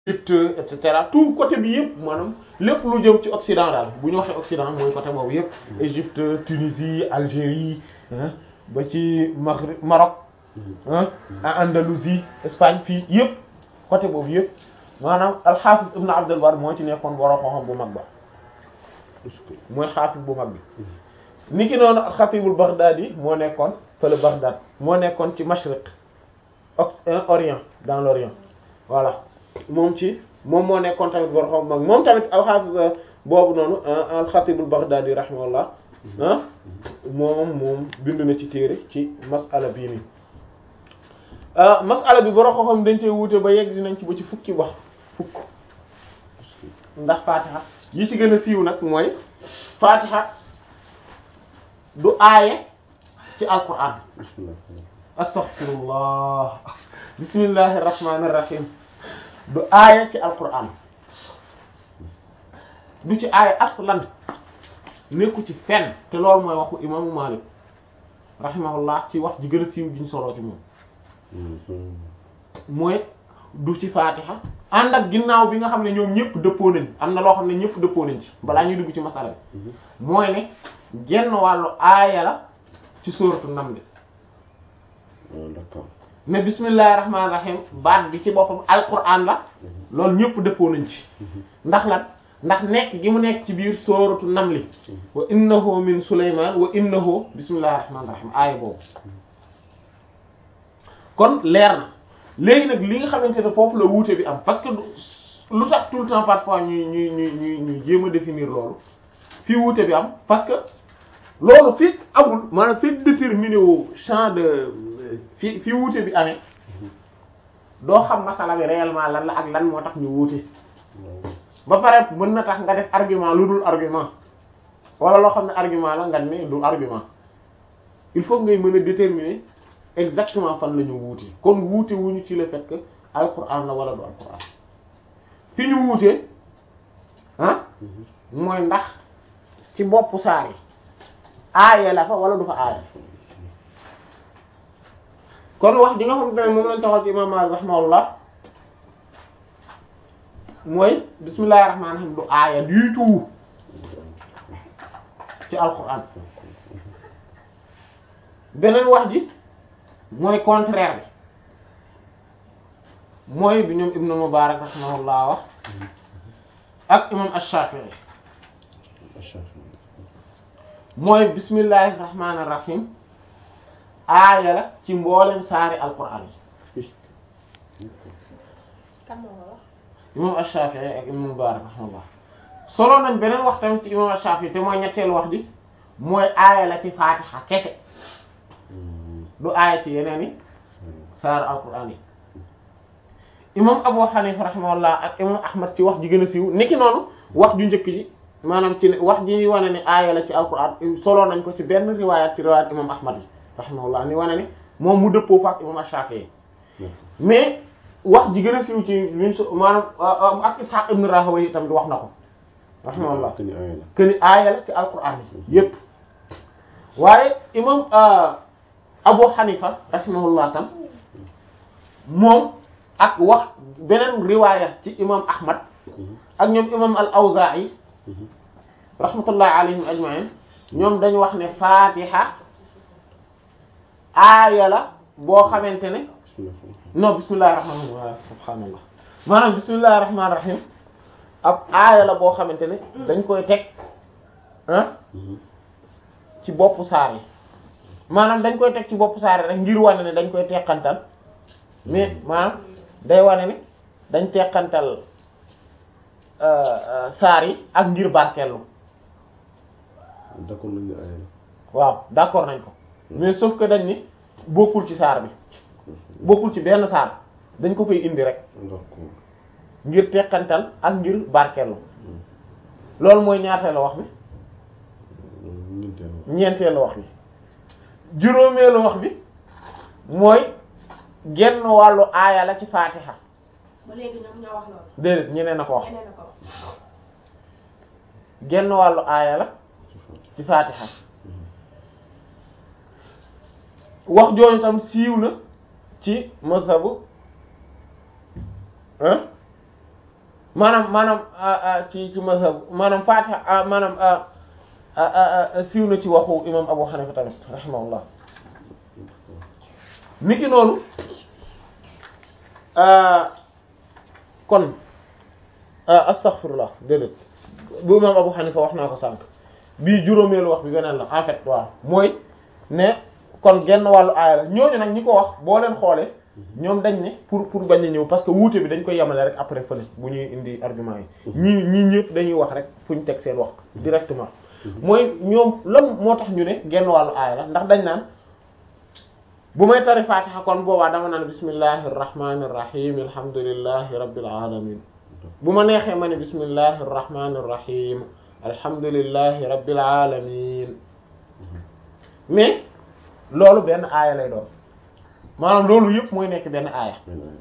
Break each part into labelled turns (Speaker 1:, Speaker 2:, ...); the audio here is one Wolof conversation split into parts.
Speaker 1: Égypte et cetera tout côté bi yëpp maanaam lépp lu jëm ci Occident daal bu ñu waxee Occident mooy côté boobu yëpp Égypte Tunisie Algérie ba ci Maghreb Maroc ah Andalousie Espagne fii yëpp côté boobu yëpp maanaam al-Hafiz Ibn Abd al-Barr moo ci nekkoon borom xam-xam bu mag ba mooy xaafis bu mag bi niki noonu al-Khatibul Baghdadi moo nekkoon fële Baghdad moo nekkoon ci Mashriq Orient dans l'Orient voilà moom ci moom moo nekkoon tamit borom xam mag moom tamit al-Hafiz boobu noonu al-Khatibul Baghdadi rahimahullah ah moom moom bind na ci téere ci mas'ala bii nii mas'ala bi borom xam dañ cee wuute ba yegg nañ ci ba ci fukki wax fukk ndax Fatiha yi ci gën a siiw nag mooy Fatiha du aaye ci alquran astaghfirullah bismillahir rahmanir rahim du aaye ci alquran du ci aaye aslan nekku ci fenn te loolu mooy waxu imaamu Malik rahimahullah ci wax ji gën a siiw gi ñu soloo ci moom mooy du ci Fatiha ànd ak ginnaaw bi nga xam ne ñoom ñëpp dëppoo nañ am na loo xam ne ñëpp dëppoo nañ ci balaa ñuy dugg ci masala bi mooy ne genn wàllu aaya la ci sóoratu Naml
Speaker 2: d'accord
Speaker 1: ne bismillahir rahmanir rahim baat bi ci boppam alquran la loolu ñëpp dëppoo nañ ci ndax lan ndax nekk gi mu nekk ci biir sóoratu Naml wa innahu min Sulaymaan wa innahu bismillahir rahmanir rahim aaya boobu kon leer na léegi nag li nga xamante ne foofu la wuute bi am parce que lu tax tout le temps parfois ñuy ñuy ñuy ñuy ñuy jéem a définir loolu fii wuute bi am parce que loolu fii amul maanaam fii déterminé wu champ de fii fii wuute bi amee doo xam masala bi réellement lan la ak lan moo tax ñu wuute ba pare mën na tax nga def argument lu dul argument wala loo xam ne argument la nga ne du argument il faut ngay mën a déterminer exactement fan la ñu wuute kon wuute wuñu ci le fait que alquran la wala du alquran fi ñu wuute ah mooy ndax ci boppu saar yi aaya la fa wala du fa aaya kon wax ji nga xam ne moom lañ taxaw ci imam Maalik rahimahullah mooy bismillahir rahmanir rahim du aaya du tout ci alquran beneen wax ji mooy contraire bi mooy bi ñoom Ibnu Mubarak rahimahullah wax ak imam Ash-Shafi'i mooy bismillahir rahmanir rahim aaya la ci mboolem saari alquran yi
Speaker 3: kan moo ko wax
Speaker 1: imam Ash-Shafi'i ak Ibnu Mubarak rahimahullah solo nañ beneen wax tamit ci imam Ash-Shafi'i te mooy ñetteelu wax bi mooy aaya la ci Fatiha kese du aaya ci yeneen i saar alquran yi imam Abu Hanifa rahimahullah ak imam Ahmad ci wax ji gën a siiw niki noonu wax ju njëkk ji maanaam ci wax ji wane ne aaya la ci alquran solo nañ ko ci benn riwaayat ci riwaayat imam Ahmad yi rahimahullah ni wane ne moom mu dëppoo fa ak imam Shafi'i mais wax ji gën a siiw ci luñ so maanaam ak Ishaq ibn Rahawayh tamit wax na ko rahimahullah que ni aaya la ci alquran yi yépp waaye imam Abu Hanifa rahimahullah tam moom ak wax beneen riwaaya ci imam Ahmad ak ñoom imam al-Awzaa'i rahmatullahi alayhim ajma'in ñoom dañu wax ne Fatiha aaya la boo xamante ne non bismillahir rahmanir rahim subhaanallah maanaam bismillahir rahmanir rahim ab aaya la boo xamante ne dañ koy teg ah ci boppu saar yi maanaam dañ koy teg ci boppu saar yi rek ngir wane ne dañ koy teqantal mais maanaam day wane ne dañ teqantal saar yi ak ngir barkeelu
Speaker 2: d'accord nañ ne aaya la
Speaker 1: waaw d'accord nañ ko mais sauf que dañ ni bokkul ci saar bi bokkul ci benn saar dañ ko fay indi rek
Speaker 2: d'accord
Speaker 1: ngir teqantal ak ngir barkeelu loolu mooy ñaateelu wax bi
Speaker 2: ñeenteelu
Speaker 1: ñeenteelu wax bi juróomeelu wax bi mooy genn wàllu aaya la ci faatiha
Speaker 3: ba léegi ñoom ñoo wax loolu
Speaker 1: déedéet ñeneen na ko wax
Speaker 3: ñeneen na ko wax
Speaker 1: genn wàllu aaya la ci faatiha wax jooju tam siiw na ci mazhabu ah maanaam maanaam ci ci mazhab maanaam Fatiha maanaam siiw na ci waxu imam Abu Hanifa tamit rahimahullah niki noonu kon astaghfirullah déedéet bu imam Abu Hanifa wax naa ko sànq bii juróomeelu wax bi beneen la en fait waaw mooy ne kon genn wàllu aaya la ñooñu nag ñi ko wax boo leen xoolee ñoom dañ ne pour pour bañ a ñëw parce que wuute bi dañ koy yemale rek après fële bu ñuy indi argument yi ñii ñii ñëpp dañuy wax rek fu ñu teg seen wax directement mooy ñoom lan moo tax ñu ne genn wàllu aaya la ndax dañ naan bu may tari Fatiha kon boobaa dama naan bismillahir rahmanir rahim alhamdulillahi rabbil alamin bu ma neexee ma ne bismillahir rahmanir rahim alhamdulillahi rabbil alamin mais loolu benn aaya lay doon maanaam loolu yëpp mooy nekk benn aaya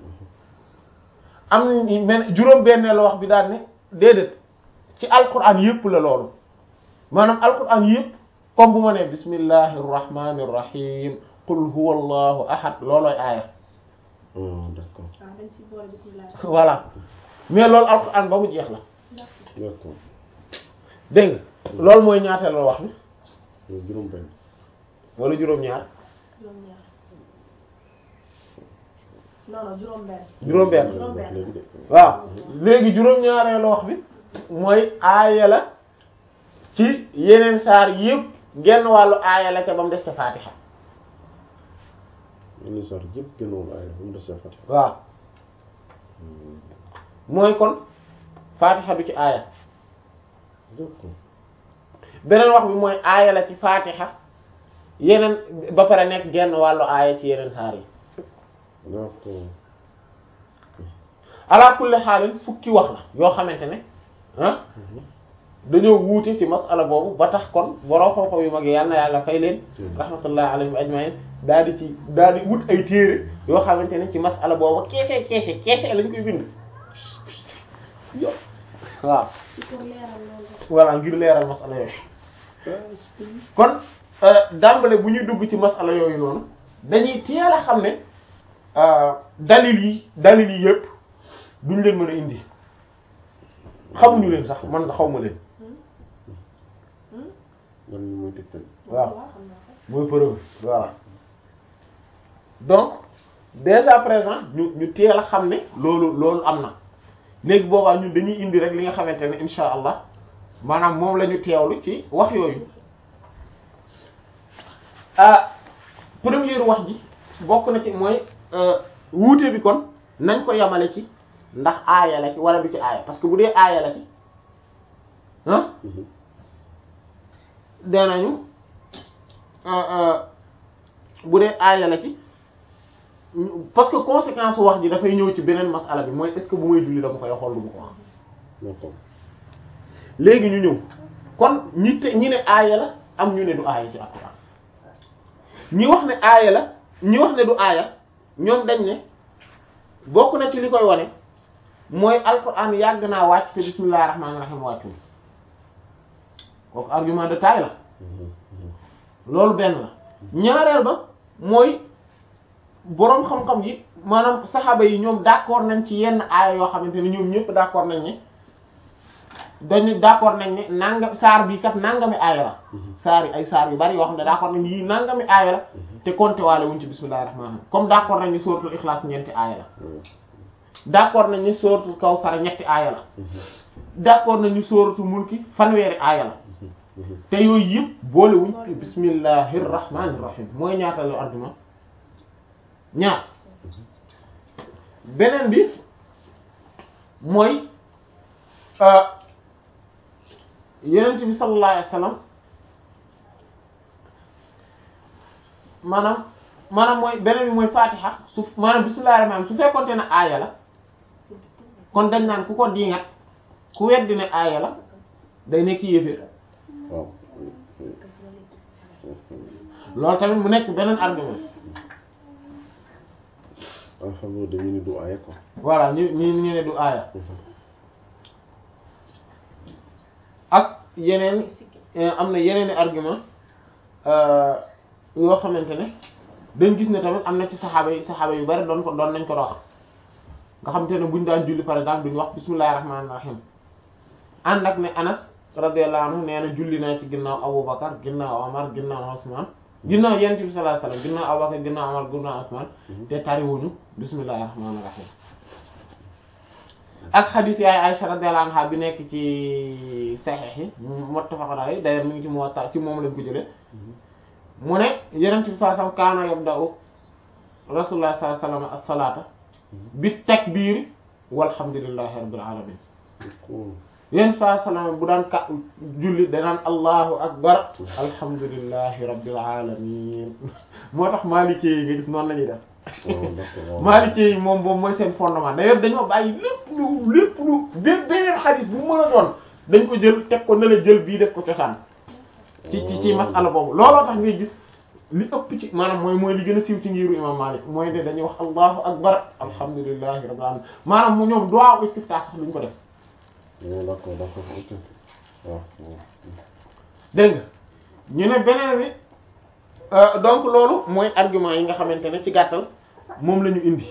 Speaker 1: am men juróom benneelu wax bi daal ne déedéet ci alquran yëpp la loolu maanaam alquran yëpp comme bu ma nee bismillahir rahmanir rahim qul huwa allahu ahad loolooy aaya
Speaker 2: d'accord
Speaker 3: ah dañ ci boole bismillah.
Speaker 1: voilà mais loolu alquran ba mu jeex la
Speaker 2: d'accord
Speaker 1: dégg nga loolu mooy ñaateelu wax bi
Speaker 2: loolu juróom benn
Speaker 1: wala juróom-ñaar
Speaker 3: juróom-ñaar non non juróom-benn.
Speaker 1: juróom-benn
Speaker 3: Juróom-benn.
Speaker 2: léegi de
Speaker 1: waaw léegi juróom-ñaareelu wax bi mooy aaya la ci yeneen saar yëpp genn wàllu aaya la ca ba mu des ca Fatiha
Speaker 2: yenn saar yëpp gënoon aaya ba mu des Fatiha
Speaker 1: waaw mooy kon Fatiha du ci aaya
Speaker 2: d'accord
Speaker 1: beneen wax bi mooy aaya la ci Fatiha yeneen ba pare nekk genn wàllu aaya ci yeneen saar yi
Speaker 2: d'accord
Speaker 1: ala kulli xaalin fukki wax la yoo xamante ne ah dañoo wuute ci masala boobu ba tax kon borom xam-xam yu mag yi yal na yàlla fay leen rahmatullahi alayhim ajmain daal di ci daal di wut ay téere yoo xamante ne ci masala boobu keese keese keese lañ koy bind yo waaw
Speaker 3: pour leeral loolu.
Speaker 1: voilà ngir leeral masala yooyu kon dàmbale bu ñuy dugg ci masala yooyu noonu dañuy teel a xam ne dalil yi dalil yi yëpp duñ leen mën a indi xamuñu leen sax man xaw ma leen
Speaker 2: man mi mooy tegtal
Speaker 1: waaw
Speaker 3: xam naa ko.
Speaker 1: mooy preuve voilà donc dès à présent ñu ñu teel a xam ne loolu loolu am na léegi boobaa ñun dañuy indi rek li nga xamante ne insha allah maanaam moom la ñu teewlu ci wax yooyu ah première wax ji bokk na ci mooy wuute bi kon nañ ko yamale ci ndax aaya la ci wala du ci aaya parce que bu dee aaya la ci ah danañu bu dee aaya la ci parce que conséquence wax ji dafay ñëw ci beneen masala bi mooy est-ce que bu may julli dama koy xool du ma ko wax
Speaker 2: d'accord
Speaker 1: léegi ñu ñëw kon ñi te ñi ne aaya la am ñu ne du aaya ci alxuraan ñi wax ne aaya la ñi wax ne du aaya ñoom dañ ne bokk na ci li koy wane mooy alxuraan yàgg naa wàcc te bismillahir rahmanir rahim wàccul kooku argument de taille la loolu benn la ñaareel ba mooy boroom xam-xam yi maanaam saxaaba yi ñoom d'accord nañ ci yenn aaya yoo xamante ne ñoom ñëpp d'accord nañ ne dañu d'accord nañ ne nangam saar bi kat nangami aaya la saar yi ay saar yu bari yoo xam ne d'accord nañ yii nangami aaya la te compté waale wuñ ci bismillahir rahmanir rahim comme d'accord nañ ni suratul ikhlas ñeenti aaya la d'accord nañ ni suratul kawsar ñetti aaya la d'accord nañ ni suratul mulki fanweeri aaya la te yooyu yëpp boole wuñ ci bismillahir rahmanir rahim mooy ñaatalu argument ñaar beneen bi mooy yenent bi sallallahu alayhi wasallam maanaam maanaam mooy beneen bi mooy fatiha su maanaam bismillahir rahmanir rahim su fekkonte ne aaya la kon dañ naan ku ko diingat ku weddi ne aaya la day nekk yéeféer
Speaker 2: waaw
Speaker 1: loolu tamit mu nekk beneen argument
Speaker 2: en faveur de ñu ni du aaya quoi
Speaker 1: voilà ñu ñu ñu ne du aaya ak yeneen am na yeneen i argument yoo xamante ne dañ gis ne tamit am na ci saxaaba yi saxaaba yu bari doon ko doon nañ ko wax nga xam te ne buñ daan julli par exemple duñu wax bismillahir rahmanir rahim ànd ak ne Anas radiyallahu anhu nee na julli naa ci ginnaaw Abubakar ginnaaw Omar ginnaaw Usman ginnaaw Yonent bi sallallahu alayhi wasallam ginnaaw Abubakar ginnaaw Omar ginnaaw Usman te tariwuñu bismillahir rahmanir rahim ak xadiis yaay Aisha radiyallahu anha bi nekk ci Sahih yi muttafaqun alayhi d'ailleurs mi ngi ci Muwatta ci moom lañ ko jëlee mu ne Yonent bi sallallahu alayhi wasallam kaana yabda'u Rasulullah sallallahu alayhi wasallam as-salata bi takbir walhamdulillahi rabbil alamin yéen saa salaam bu daan ka julli danaan allahu akbar alhamdulillahi rabbil alamin moo tax maalikee yi nga gis noonu la ñuy def maalikee yi moom moom mooy seen fondement d'ailleurs dañoo bàyyi lépp lu lépp lu bé beneen xadis bu mën a doon dañ ko jël teg ko ne la jël bii def ko cosaan ci ci ci masala boobu looloo tax ngay gis li ëpp ci maanaam mooy mooy li gën a siiw ci ngiru imam Malik mooy ne dañuy wax allahu akbar alhamdulillahi rabbil alamin maanaam mu ñoom duwaa istiftah sax duñ ko def
Speaker 2: d'accord d'accord ok waaw
Speaker 1: dégg nga ñu ne beneen bi donc loolu mooy argument yi nga xamante ne ci gàttal moom la ñu indi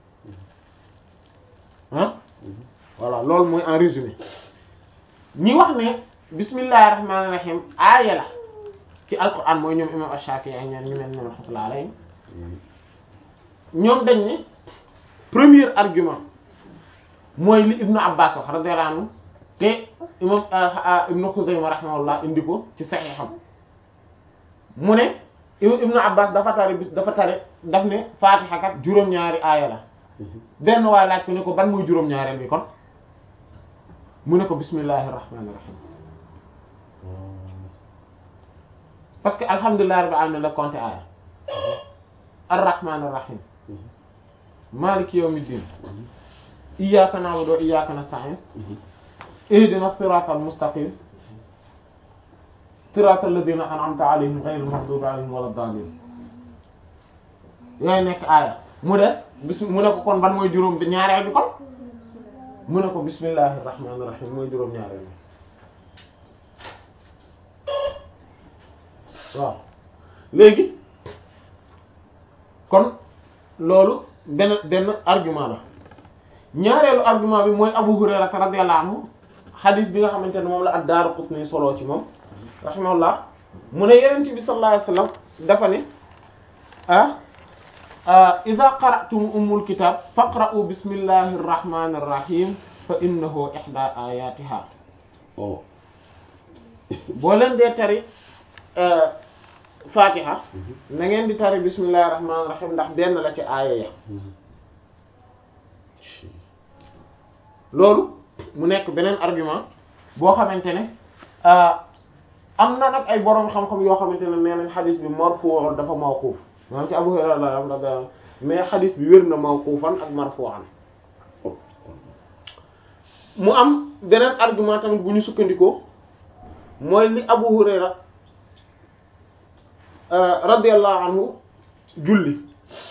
Speaker 1: ah voilà loolu mooy en résumé ñi wax ne bismillahir rahmanir rahim aaya la ci alquran mooy ñoom imam Ash-Shafi'i ak ñaan ñu mel ñoom rahmatullah alayhim ñoom dañ ne premier argument mooy li Ibnu Abbas wax radiyallahu anhu te imam Ibnu Xuzayma rahimahullah indi ko ci Sahiham mu ne Ibnu Abbas dafa tari bis dafa tari daf ne Fatiha kat juróom-ñaari aaya la benn waay laaj ko ne ko ban muy juróom-ñaareel bi kon mu ne ko bismillahir rahmanir rahim parce que alhamdulillahi rabbil alamin la compté aaya ar-rahmanir rahim maliki yawmiddin iyyaka na'budu wa iyyaka nasta'in ihdina siratal mustaqim siratal ladina an'amta alayhim ghayril maghdubi alayhim waladdallin yooyu nekk aaya mu des bis mu ne ko kon ban mooy juróom bi ñaareel bi kon mu ne ko bismillahir rahmanir rahim mooy juróom ñaareel bi waaw léegi kon loolu benn benn argument la ñaareelu argument bi mooy Abu Hurayra radiyallahu anhu xadis bi nga xamante ne moom la ad-Daaraqutni soloo ci moom rahimahullah mu ne Yonent bi sallallahu alayhi wasallam dafa ne ah idha qara'tum ummul kitab faqra'u bismillahir rahmanir rahim fa innahu ihda ayatiha boo leen dee tari Fatiha na ngeen di tari bismillahir rahmanir rahim ndax benn la ci aaya ya loolu mu nekk beneen argument boo xamante ne am na nag ay boroom xam-xam yoo xamante ne nee nañ xadis bi marfu' dafa mawquf maanaam ci Abu Hurayra la radiyallahu mais xadis bi wér na mawqufan ak marfu'an mu am beneen argument tamit bu ñu sukkandikoo mooy li Abu Hurayra radiyallahu anhu julli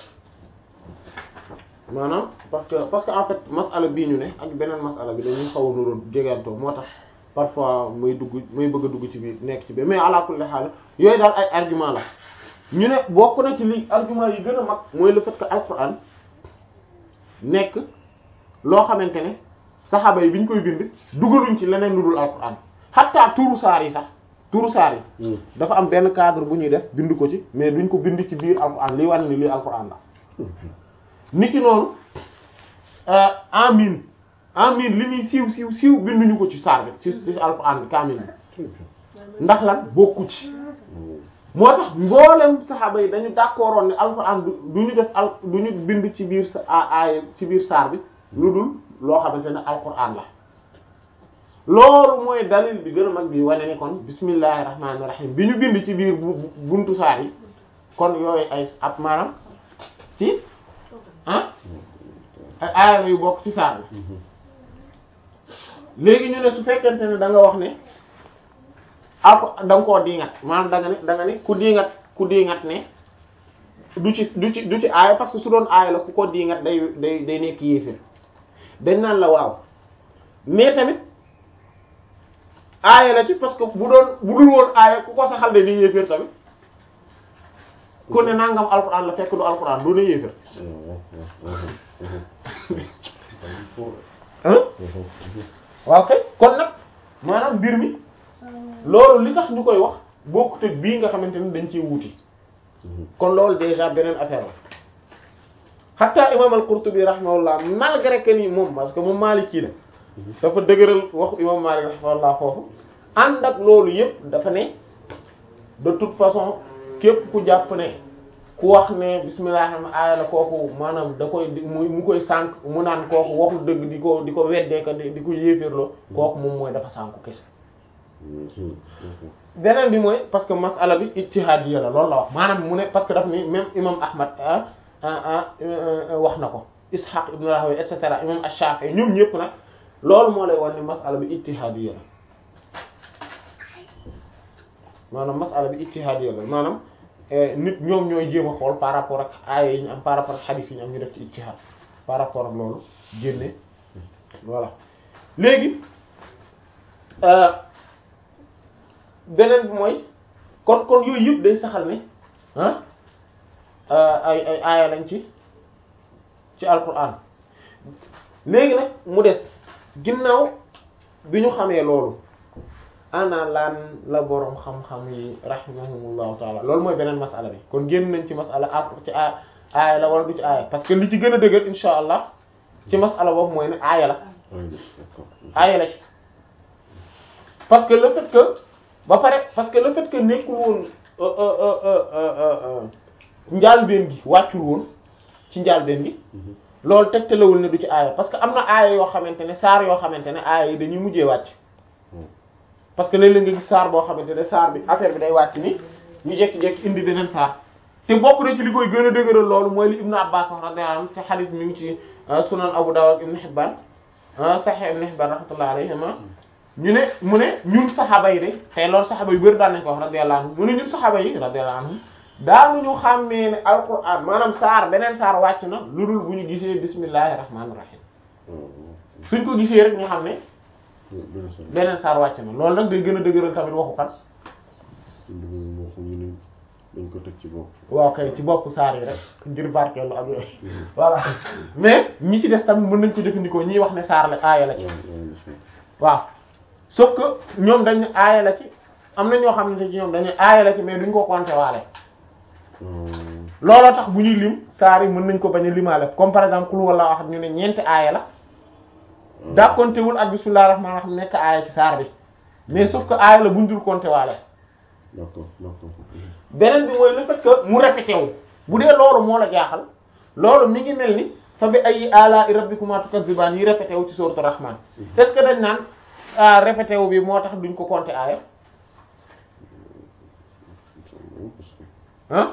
Speaker 1: maanaam parce que parce que en fait masala bii ñu ne ak beneen masala bi dañuy xaw a nuroon jegantoo moo tax parfois may dugg may bëgg a dugg ci biir nekk ci biir mais ala kulli haal yooyu daal ay argument la ñu ne bokk na ci li argument yi gën a mag mooy le fait que alquran nekk loo xamante ne saxaaba yi bi ñu koy bind dugaluñ ci leneen lu dul alquran xatta tuuru saar yi sax tuuru saar yi dafa am benn cadre bu ñuy def bind ko ci mais duñ ko bind ci biir alquran liy wane ni lii alquran la niki noonu amin amin li muy siiw siiw siiw binduñu ko ci saar bi ci ci alquran bi kaamil bi ndax lan bokku ci moo tax mboolem saxaaba yi dañu d'accordoon ne alquran du du ñu def al du ñu bind ci biir sa aaya ci biir saar bi lu dul loo xamante ne alquran la loolu mooy dalil bi gën a mag bi wane ni kon bismillahir rahmanir rahim bi ñu bind ci biir buntu saar yi kon yooyu ay ab maanaam ci ah ay aaya yu bokk ci saar bi léegi ñu ne su fekkente ne da nga wax ne alko da nga koo diingat maanaam da nga ne da nga ne ku diingat ku diingat ne du ci du ci du ci aaya parce que su doon aaya la ku ko diingat day day day nekk yéefér dañ naan la waaw mais tamit aaya la ci parce que bu doon bu dul woon aaya ku ko saxal de di yéeféer tamit ku ne nangam alxuraan la fekk du alxuraan du ne yéeféer ah waaw kay kon nag maanaam mbir mi loolu li tax ñu koy wax bokkut ak bii nga xamante ni dañ ciy wuuti kon loolu déjà beneen affaire la hatta imam al-Qurtubi rahimahullah malgré que ni moom parce que moom Maliki la dafa dëgëral waxu imam Malik rahimahullah foofu ànd ak loolu yëpp dafa ne de toute façon képp ku jàpp ne ku wax ne bismillah rahmaan aaya la kooku maanaam da koy mu mu koy sànq mu naan kooku waxul dëgg di ko di ko weddee ka di ko yéeféerloo kooku moom mooy dafa sànku kese beneen bi mooy parce que masala bi ijtihadiyya la loolu la wax maanaam mu ne parce que daf ni même imam Ahmad ah ah wax na ko Ishaq ibn Rahawayh et cetera imam Ash-Shafi'i ñoom ñëpp nag loolu moo lay wax ni masala bi ijtihadiyya la maanaam masala bi ijtihadiyya la maanaam nit ñoom ñooy jéem a xool par rapport ak aaya yi ñu am par rapport ak hadith yi ñu am ñu def ci ijtihad par rapport ak loolu génne voilà léegi beneen bi mooy kon kon yooyu yëpp day saxal ne ah ay ay aaya lañ ci ci alquran léegi nag mu des ginnaaw bi ñu xamee loolu ana laan la boroom xam-xam yi rahimahumullahu taala loolu mooy beneen masala bi kon génn nañ ci masala ak ci aaya la wala du ci aaya parce que li ci gën a dëgër insha allah ci masala boobu mooy ne aaya la aaya la ci parce que le fait que ba pare parce que le fait que nekkul woon njaalbeen gi wàccul woon ci njaalbeen gi loolu tegtalewul ne du ci aaya parce que am na aaya yoo xamante ne saar yoo xamante ne aaya yi dañuy mujjee wàcc parce que léeg-léeg nga gis saar boo xamante ne saar bi affaire bi day wàcc ni ñu jekki-jekki indi beneen saar te bokk na ci li koy gën a dëgëral loolu mooy li Ibnu Abbas wax radiyallahu anhu te xadiis mi ngi ci sunan Abu Dawud Ibnu Hibban Sahih Ibnu Hibban rahmatullahi alayhima ñu ne mu ne ñun saxaaba yi de te loolu saxaaba yu bëri daan nañ ko wax radiyallahu anhum mu ne ñun saxaaba yi radiyallahu anhum daanuñu xàmmee ne alquran maanaam saar beneen saar wàcc na lu dul bu ñu gisee bismillahir rahmanir rahim suñ ko gisee rek ñu xam ne beneen saar wàcc na loolu nag day gën a dëgëral tamit waxu kan
Speaker 2: dañ ko teg ci bopp
Speaker 1: waaw kay ci bopp saar yi rek ngir barkeelu ak yooyu voilà mais ñi ci des tamit mën nañ ko jëfandikoo ñiy wax ne saar la aaya la ci waaw sauf que ñoom dañ ne aaya la ci am na ñoo xam ne ci ñoom dañ ne aaya la ci mais duñ ko compter waale looloo tax bu ñuy lim saar yi mën nañ ko bañ a limaale comme par exemple kul walla wax ñu ne ñeenti aaya la dàkkontewul ak bismillahir rahmanir rahim nekk aaya ci saar bi mais sauf que aaya la buñ dul compter waale
Speaker 2: d'accord d'accord
Speaker 1: beneen bi mooy le fait que mu répété wu bu dee loolu moo la jaaxal loolu mi ngi mel ni fa bi ay ala rabbikuma tukazziban yi répété wu ci sourate rahman est-ce que dañ naan ah répété wu bi moo tax duñ ko compter aaya ah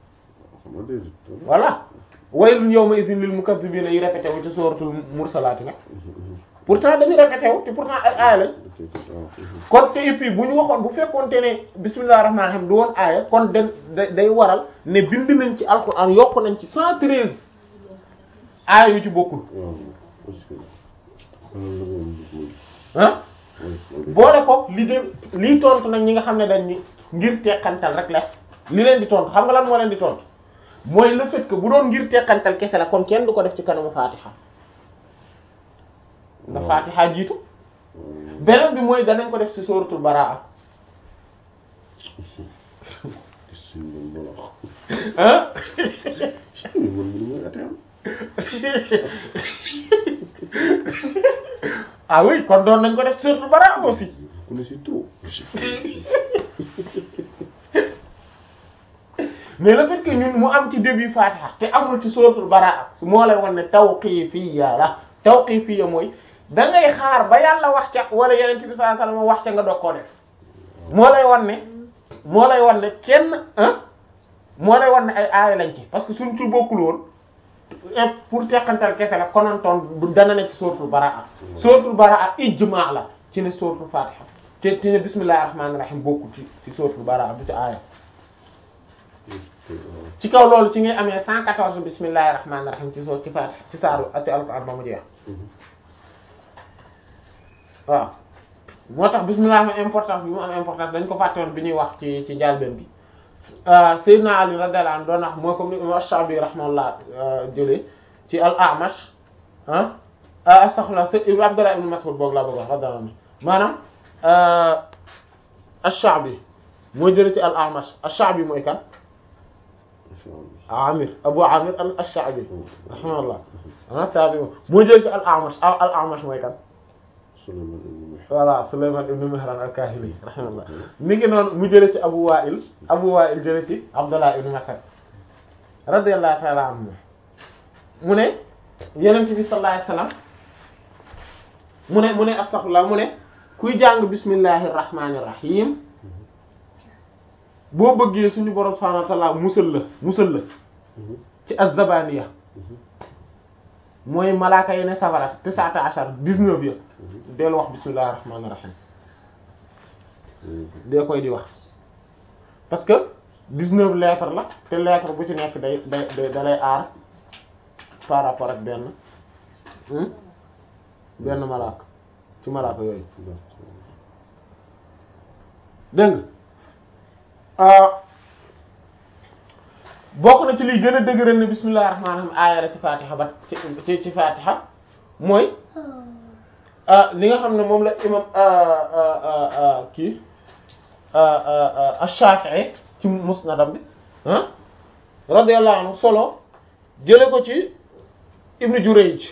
Speaker 1: voilà waylun yawma idhin lil mukazzibina yi répété wu ci suratul mursalati nag pourtant dañu répété wu te pourtant ay aaya lañ kon te et puis bu ñu waxoon bu fekkoonte ne bismillahir rahmanir rahim du woon aaya kon den day waral ne bind nañ ci alquran yokk nañ ci cent treize aaya yu ci bokkul ah boole ko li de lii tontu nag ñi nga xam ne dañ ni ngir teqantal rek la li leen di tontu xam nga lan moo leen di tontu mooy le fait que bu doon ngir teqantal kese la kon kenn du ko def ci kanamu fatiha na fatiha jiitu beneen bi mooy danañ ko def ci suratul baraa ah ah oui kon doon nañ ko def ci suratul baraa aussi mais le fait que ñun mu am ci début fatiha te amul ci suratul baraa moo lay wan ne tawqifiyya la tawqifiyya mooy da ngay xaar ba yàlla wax ca wala yeneen bi sallallahu alayhi wasallam wax ca nga doog koo def moo lay wan ne moo lay wan ne kenn ah moo lay wan ne ay aaya lañ ci parce que suñ ci bokkul woon pour teqantal kese la konantoon bu dana ne ci suratul baraa suratul baraa ijma la ci ne suratul fatiha te te ne bismillahir rahmanir rahim bokkul ci ci suratul baraa du ci aaya ci kaw loolu ci ngay amee 114 bismillahir rahmanir rahim ci soor ci fatiha ci saaru ati alquran ba mu jeex waaw moo tax bismillah am importance bi mu am importance dañ ko fàtte woon bi ñuy wax ci ci njàlbeen bi Seydina Ali radiyallahu anhu doon wax mooy comme ni imam Ash-Shabi rahimahullah jëlee ci al-A'mash ah ah astaghfirullah sa ibn Abdullah ibn Mas'ud boog laa bëgg wax radiyallahu anhu maanaam ash-Sha'bi mooy jële ci al-A'mash ash-Sha'bi mooy kan Amir Abu Amir al-Sha'bi rahimahullah ah tabi mooy jële ci al-A'mash al-A'mash mooy kan
Speaker 2: Sulaymaan ibn Mihran
Speaker 1: voilà Sulayman ibn Mihran al-Kahili rahimahullah mi ngi noonu mu jële ci Abu Wa'il Abu Wa'il jële ci Abdullah ibn Mas'ud radiyallahu ta'ala anhu mu ne Yonent bi sallallahu alayhi wasallam mu ne mu ne astaghfirullah mu ne kuy jàng bismillahir rahmanir rahim boo bëggee suñu borom subhanahu wa ta'ala musal la musal la ci az-zabaniya mooy malaaka yi ne safara tisata ashar dix-neuf ya deel wax bismillahir rahmanir rahim dee koy di wax parce que dix-neuf lettres la te lettre bu ci nekk day day da lay aar par rapport ak benn benn malaaka ci malaaka yooyu dégg nga bokk na ci liy gën a dëgëral ne bismillahir rahmanir rahim aaya la ci fatiha ba ci ci fatiha mooy li nga xam ne moom la imam kii ash-Shafi'i ci musnadam bi ah radiyallahu anhu solo jële ko ci Ibn Jurayj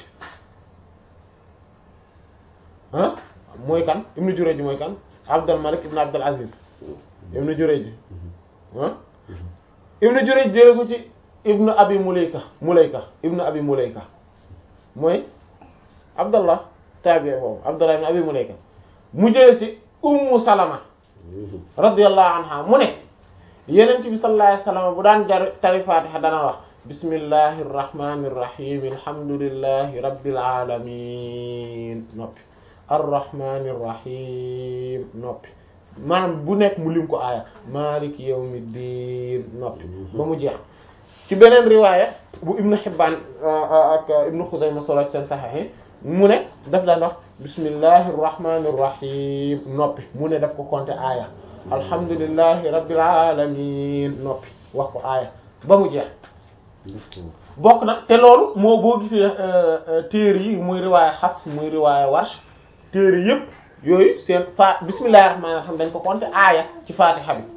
Speaker 1: ah mooy kan Ibn Jurayj mooy kan Abdul Malik ibn Abdul Aziz Ibn Jurayj ah Ibn Jurayj jële ko ci Ibn Abi Mulayka Mulayka Ibn Abi Mulayka mooy Abdallah tabi boobu Abdallah ibn Abi Mulayka mu jële ci Ummu Salama radiyallahu anha mu ne Yonent bi sallallahu alayhi wasallam bu daan jar tari Fatiha dana wax bismillahir rahmanir rahim alhamdulillahi rabbil alamin noppi arrahmanir rahim noppi maanaam bu nekk mu lim ko aaya maliki yawmiddin noppi ba mu jeex ci beneen riwaaya bu ibnu Hibbaan ak ibnu Xuzayma solo seen saxiix mu ne daf daan wax bismillahir rahmanir rahim noppi mu ne daf ko compter aaya alhamdulillahi rabbil alamin noppi wax ko aaya ba mu jeex bokk na te loolu moo boo gisee téere yi muy riwaaya Hafs muy riwaaya Warsh téere yëpp yooyu seen fa bismillahir rahmanir rahim dañ ko compter aaya ci Fatiha bi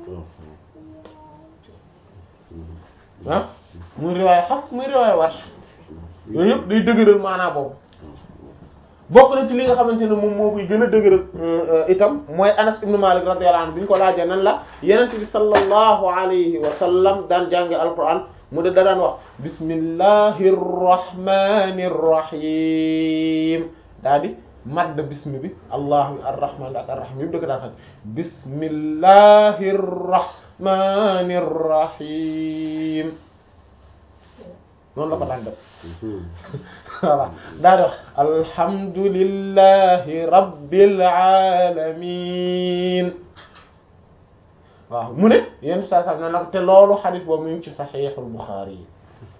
Speaker 1: ah muy riwaaya Hafs muy riwaaya Warsh yooyu yëpp day dëgëral maanaa boobu bokk na ci li nga xamante ne moom moo koy gën a dëgëral itam mooy Anas ibn Malik radiyallahu anhu bi ñu ko laajee nan la Yonent bi sallallahu alayhi wa sallam daan jànge alquran mu de da daan wax bismillahir rahmanir rahim daa di madd bismi bi allah arrahman ak arrahim yëpp da ko daan xam bismillahir rahmanir rahim noonu la ko daan def voilà daa di wax alhamdulillahi rabbil alamin waaw mu ne yenn saa saa nag te loolu xadis boobu mu ngi ci saxiixul Buxaari yi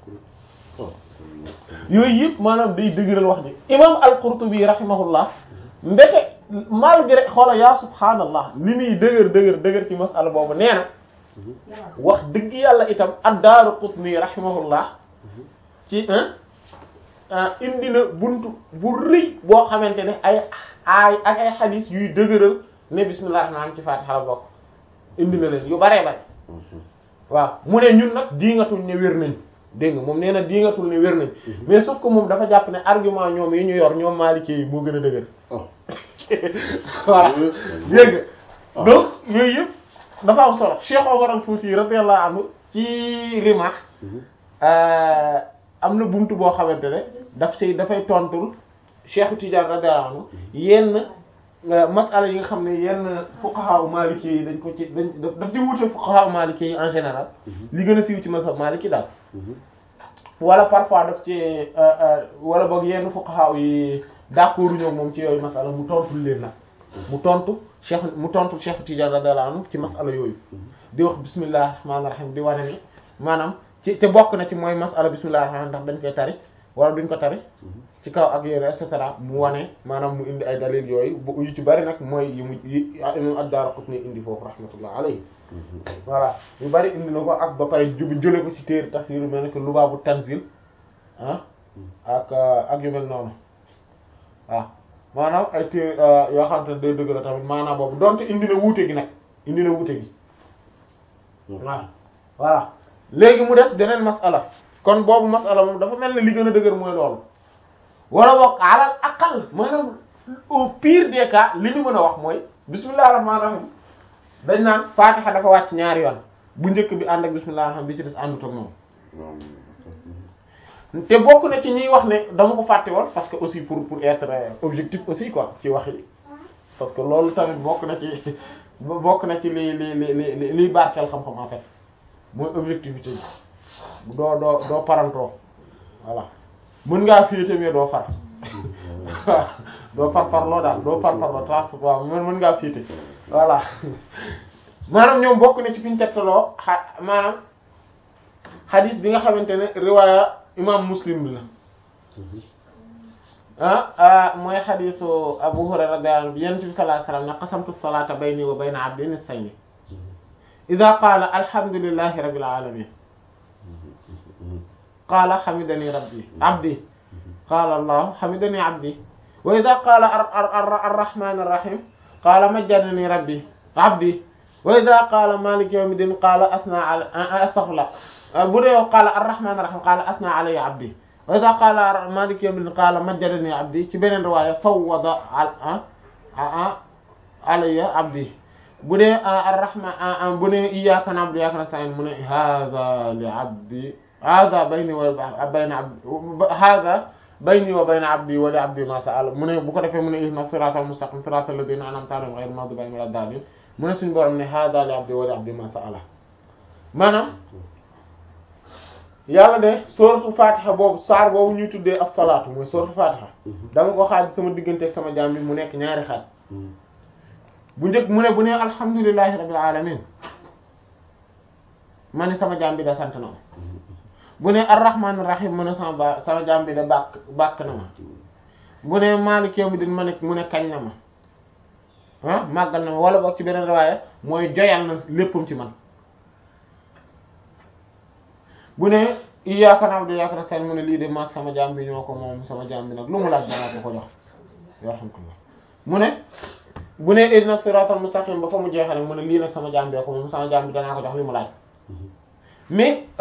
Speaker 1: yooyu yëpp maanaam day dëgëral wax ji imam al-Qurtubi rahimahullah mbete malgré xoola yaa subhaanallah li muy dëgër dëgër dëgër ci masala boobu nee na wax dëgg yàlla itam ad-Daaraqutni rahimahullah ci indi na buntu bu rëy boo xamante ne ay ay ak ay xadis yuy dëgëral ne bismillahir rahmanir rahim ci Faatiha la bokk indi na leen yu baree bare waaw mu ne ñun nag diingatul ne wér nañ dégg nga moom nee na diingatul ne wér nañ mais sauf que moom dafa jàpp ne argument ñoom yi ñu yor ñoom Maliki yi moo gën a dëgër voilà dégg nga donc yooyu yëpp dafa am solo Cheikh Omar al-Fouti radiyallahu anhu ci Rimah am na buntu boo xamante ne daf ci dafay tontul Cheikh Tidiane radiyallahu anhu yenn masala yi nga xam ne yenn fuqaha maliki yi dañ ko ci dañ daf di wute fuqaha maliki yi en général li gën a siiw ci mazhab maliki daal wala parfois daf ci wala boog yenn fuqaha yi d'accord ñoo moom ci yooyu masala mu tontul leen nag mu tontu cheikh mu tontu cheikh Tidiane radiyallahu anhu ci masala yooyu di wax bismillahir rahmanir rahim di wane ni maanaam ci te bokk na ci mooy masala bismillahir rahmanir ndax dañ koy tari wala duñ ko tari ci kaw ak yéen et cetera mu wane maanaam mu indi ay dalil yooyu bu yu ci bari nag mooy yu mu yi imam ad-Daraqutni indi foofu rahmatullah alayhi voilà yu bari indi na ko ak ba pare ju jële ko ci téere tafsir yu mel ne que Lubaabu Tanzil ah ak ak yu mel noonu waaw maanaam ay té yoo xamante ne day dëgg la tamit maanaam boobu donte indi na wuute gi nag indi na wuute gi waaw voilà léegi mu des beneen masala kon boobu masala moom dafa mel ne li gën a dëgër mooy loolu wala boog alal aqal maanaam au pire des cas li ñu mën a wax mooy bismillahir rahmanir rahim dañ naan fatiha dafa wàcc ñaari yoon bu njëkk bi ànd ak bismillahir rahim bi ci des àndut ak moom te bokk na ci ñuy wax ne dama ko fàtte woon parce que aussi pour pour être objectif aussi quoi ci wax yi parce que loolu tamit bokk na ci bokk na ci li li li li liy barkeel xam-xam en fait mooy objectivité bi doo doo doo parantoo voilà mën ngaa féete mais doo far doo far farloo daal doo far farloo trans waaw mën mën ngaa féete voilà maanaam ñoom bokk na ci fi ñu tegtaloo xa maanaam hadith bi nga xamante ne riwaaya imam muslim bi la ah mooy xadisu Abu Hurayra radiyallahu anhu yonent bi sallallahu alayhi wasallam ne qasamtu salata bayni wa bayna abdi nisfayni idha qala alhamdulillahi rabbil alamin qala hamidani rabbi abdi qala allah hamidani abdi wa idha qala arrahman arrahim qala majjadani rabbi abdi wa idha qala maliki yawmiddin qala asna ala astaghfirullah bu dee qala arrahman arrahim qala asna alayya abdi wa idha qala maliki yawmiddin qala majjadani abdi ci beneen riwaaya fawwada alayya abdi bu dee arrahman bu dee iyyaka na'budu wa iyyaka nasta'in mu ne hadha li abdi hadha bayni wa bayna abdi hadha bayni wa bayna abdi wa li abdi ma sa'ala mu ne bu ko defee mu ne ihdinas siratal mustaqim siratal ladhina an'amta alayhim ghayril maghdubi alayhim walad dallin mu ne suñu borom ne hadha li abdi wa li abdi ma sa'ala maanaam yàlla de sooratu fatiha boobu saar boobu ñuy tuddee as-salaatu mooy sooratu fatiha dama ko xaaj sama diggante ak sama jaam bi mu nekk ñaari xaaj bu njëkk mu ne bu ne alhamdulillahi rabbil alamin ma ne sama jaam bi da sant na ma bu ne arrahmanir rahim mu ne sama ba sama jaam bi da bàkk bàkk na ma bu ne maaliki yawmiddin ma ne mu ne kañ na ma ah màggal na ma wala boog ci beneen riwaaya mooy joyal na léppam ci man bu ne iyyaka na'budu wa iyyaka nasta'in mu ne lii de maag sama jaam bi ñoo ko moom sama jaam bi nag lu mu laaj danaa ko ko jox yarhamkallah mu ne bu ne ihdina siratal mustaqim ba fa mu jeexale mu ne lii nag sama jaam bi ko moom sama jaam bi danaa ko jox li mu laaj mais